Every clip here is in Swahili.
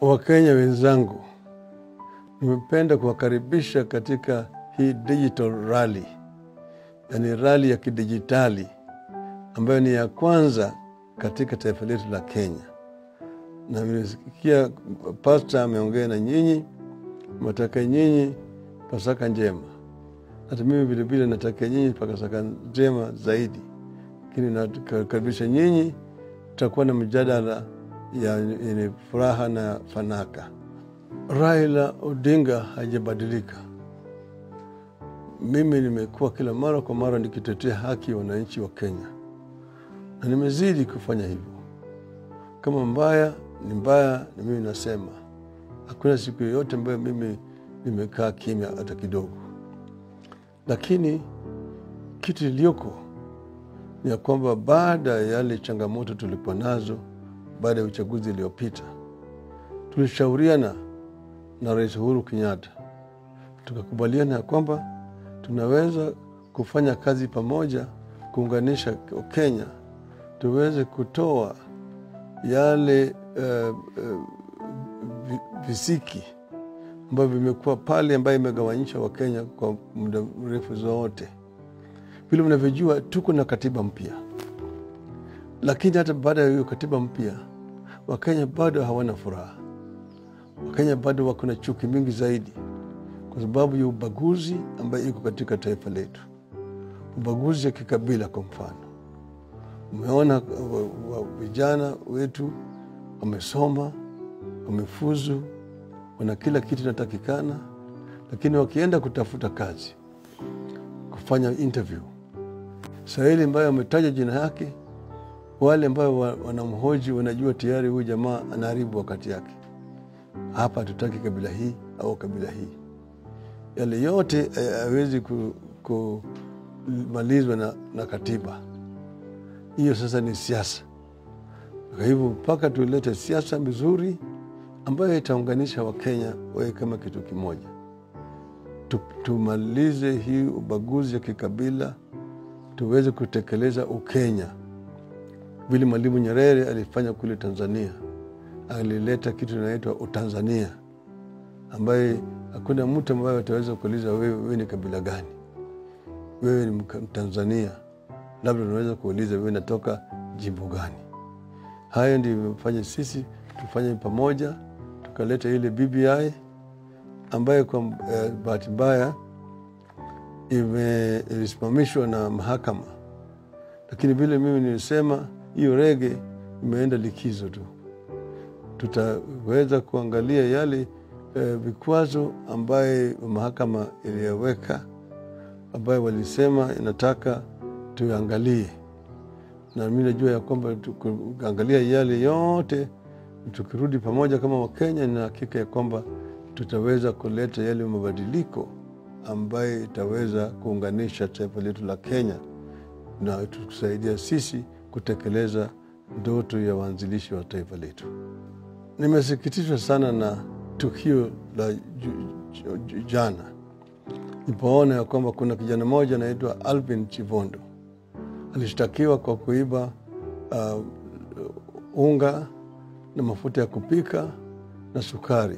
Wakenya wenzangu, nimependa kuwakaribisha katika hii digital rally, yaani rally ya kidijitali ambayo ni ya kwanza katika taifa letu la Kenya. Na nimesikia pasta ameongea na nyinyi, mataka nyinyi Pasaka njema. Hata mimi vilevile natakia nyinyi Pasaka njema zaidi, lakini nakaribisha nyinyi, tutakuwa na mjadala yenye furaha na fanaka. Raila Odinga hajabadilika. Mimi nimekuwa kila mara kwa mara nikitetea haki ya wananchi wa Kenya, na nimezidi kufanya hivyo. Kama mbaya ni mbaya, na mimi nasema hakuna siku yoyote ambayo mimi nimekaa kimya hata kidogo. Lakini kitu iliyoko ni ya kwamba baada ya yale changamoto tulikuwa nazo baada ya uchaguzi iliyopita, tulishauriana na Rais Uhuru Kenyatta tukakubaliana ya kwamba tunaweza kufanya kazi pamoja, kuunganisha Kenya, tuweze kutoa yale uh, uh, visiki ambavyo vimekuwa pale, ambayo imegawanyisha Wakenya kwa muda mrefu zote. Vile mnavyojua, tuko na katiba mpya, lakini hata baada ya hiyo katiba mpya Wakenya bado hawana furaha. Wakenya bado wako na chuki mingi zaidi kwa sababu ya ubaguzi ambayo iko katika taifa letu, ubaguzi ya kikabila. Kwa mfano, umeona vijana wetu wamesoma, wamefuzu, wana kila kitu inatakikana, lakini wakienda kutafuta kazi, kufanya interview, Swahili ambayo wametaja jina yake wale ambao wanamhoji wanajua tayari huyu jamaa anaharibu wakati yake. Hapa hatutaki kabila hii au kabila hii, yale yote hawezi kumalizwa na, na katiba hiyo. Sasa ni siasa. Kwa hivyo mpaka tulete siasa mizuri ambayo itaunganisha Wakenya wawe kama kitu kimoja, tumalize hii ubaguzi ya kikabila, tuweze kutekeleza Ukenya vile Mwalimu Nyerere alifanya kule Tanzania. Alileta kitu inaitwa Utanzania, ambaye hakuna mtu ambaye ataweza kuuliza wewe, wewe ni kabila gani? Wewe ni Mtanzania, labda unaweza kuuliza wewe natoka jimbo gani? Hayo ndio imefanya sisi tufanye pamoja, tukaleta ile BBI ambayo kwa eh, bahati mbaya ilisimamishwa na mahakama, lakini vile mimi nilisema hiyo rege imeenda likizo tu. Tutaweza kuangalia yale eh, vikwazo ambaye mahakama iliyoweka ambayo walisema inataka tuangalie, na mi najua ya kwamba tukiangalia yale yote, tukirudi pamoja kama Wakenya, na hakika ya kwamba tutaweza kuleta yale mabadiliko ambaye itaweza kuunganisha taifa letu la Kenya na tukusaidia sisi kutekeleza ndoto ya waanzilishi wa taifa letu. Nimesikitishwa sana na tukio la jana nipoona ya kwamba kuna kijana mmoja anaitwa Alvin Chivondo alishtakiwa kwa kuiba uh, unga na mafuta ya kupika na sukari,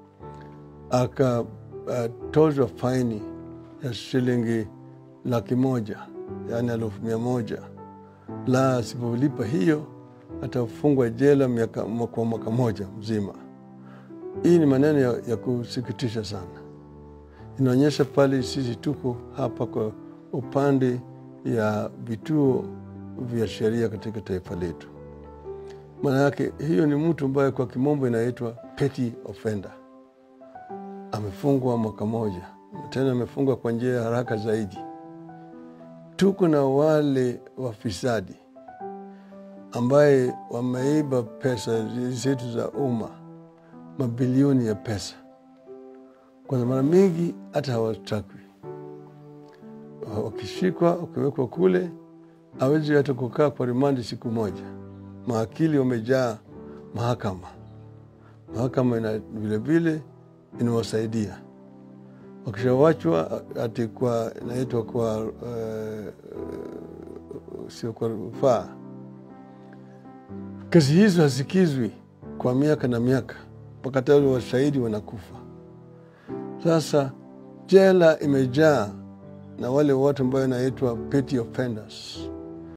akatozwa uh, faini ya shilingi laki moja yaani elfu mia moja la asipolipa hiyo atafungwa jela miaka, kwa mwaka moja mzima. Hii ni maneno ya, ya kusikitisha sana. Inaonyesha pale sisi tuko hapa kwa upande ya vituo vya sheria katika taifa letu. Maana yake hiyo ni mtu ambaye kwa kimombo inaitwa petty offender, amefungwa mwaka moja, tena amefungwa kwa njia ya haraka zaidi. Tuko na wale wafisadi ambaye wameiba pesa zetu za umma, mabilioni ya pesa, kwa mara mingi hata hawatakwi. Wakishikwa, wakiwekwa kule, hawezi hata kukaa kwa rimandi siku moja. Maakili wamejaa mahakama, mahakama ina vilevile inawasaidia wakishawachwa ati kwa inaitwa kwa uh, sio kwa rufaa. Kesi hizo hasikizwi kwa miaka na miaka, mpaka tayari washahidi wanakufa. Sasa jela imejaa na wale watu ambayo inaitwa petty offenders,